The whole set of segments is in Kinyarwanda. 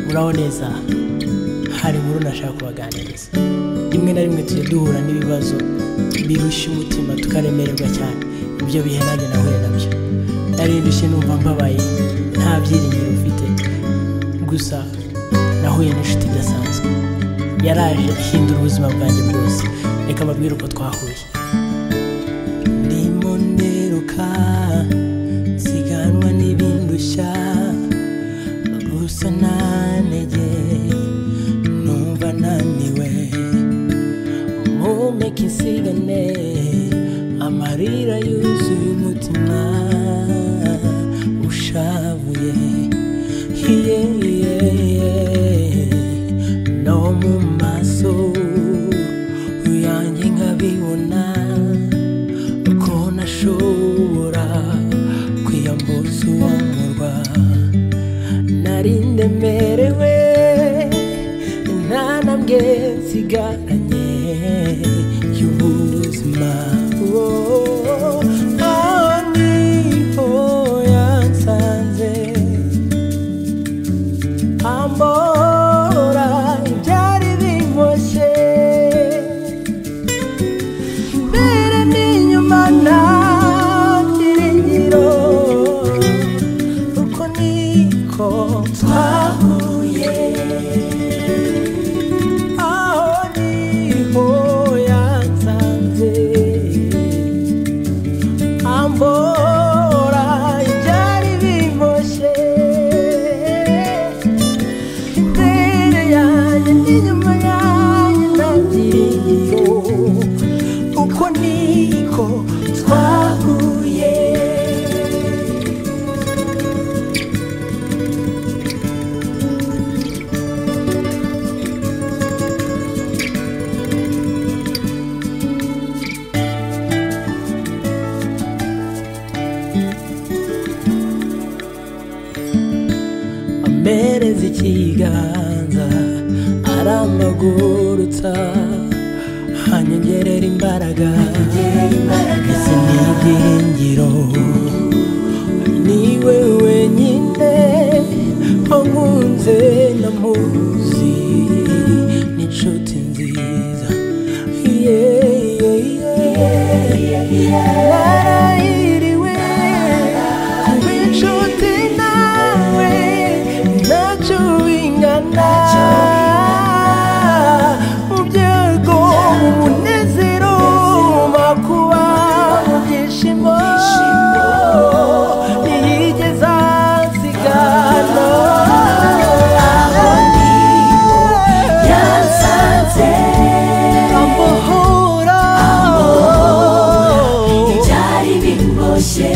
muraho neza hari inkuru nashaka kubaganiriza rimwe na rimwe tujya duhura n'ibibazo birushya umutima tukaremererwa cyane ibyo bihe nanjye nahuye nabyo nari ndushye numva mbabaye nta byiringiro ufite gusa nahuye n'inshuti idasanzwe yaraje ihindura ubuzima bwanjye bwose reka mbabwire uko twahuye ndimo niruka nsiganwa n'ibindushya gusa nanege numva naniwe mumeke insigane amarira yuzuye umutima ushavuye hiye hiye hiye no mu maso yanjye nkabibona ko nashobora kwiyambuza uwo murwa nari ndemerewe nta ntambwe nsigaranye y'ubuzima Oh, aho niho yansanze ambora ibyari bimoshe imbere n'inyuma nta byiringiro uko niko twahuye aho niho yansanze ambora ibyari bimoshe imbere yanjye n'inyuma yanjye nabyiringiye uko niko twahuye amereza ikiganza aramagurutsa hanyongerera imbaraga ese ni ibyiringiro niwe wenyine wankunze namuzi n'inshuti nziza yeah, yeah, yeah. narahiriwe kuba inshuti nawe ntacyo bingana mu byego mu munezero makuba mu byishimo ntiyigeze asigana aho niho yansanze ambohora byari bimboshye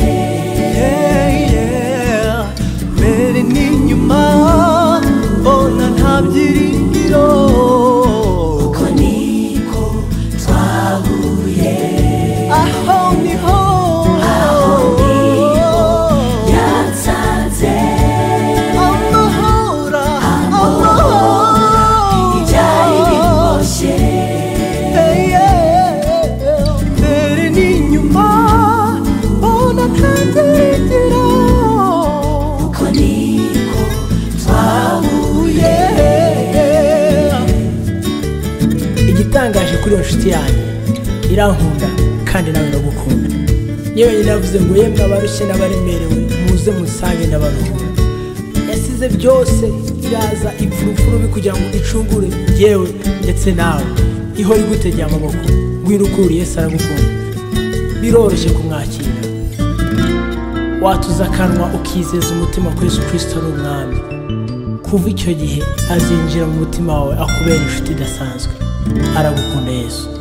Yeah, yeah. mbere n'inyuma mbona nta byiringiro ko niko twahuye aho niho yansanze amahora amahora byari bimboshye mbere n'inyuma mbona nta byiringiro ko niko twahuye igitangaje kuri iyo nshuti yanjye irankunda kandi nawe ndagukunda yewe nyine yavuze ngo yemwe abarushye n'abaremerewe muze musange n'abaruhura yasize byose yaza ipfurupfuru bi kugira ngo icungure yewe ndetse nawe ihora igutegeye amaboko wirukure yesu aragukunda biroroshye kumwakira watuza akanwa ukizeza umutima ko yesu kirisito ari umwami kuva icyo gihe azinjira mu mutima wawe akubera inshuti idasanzwe aragukunda yesu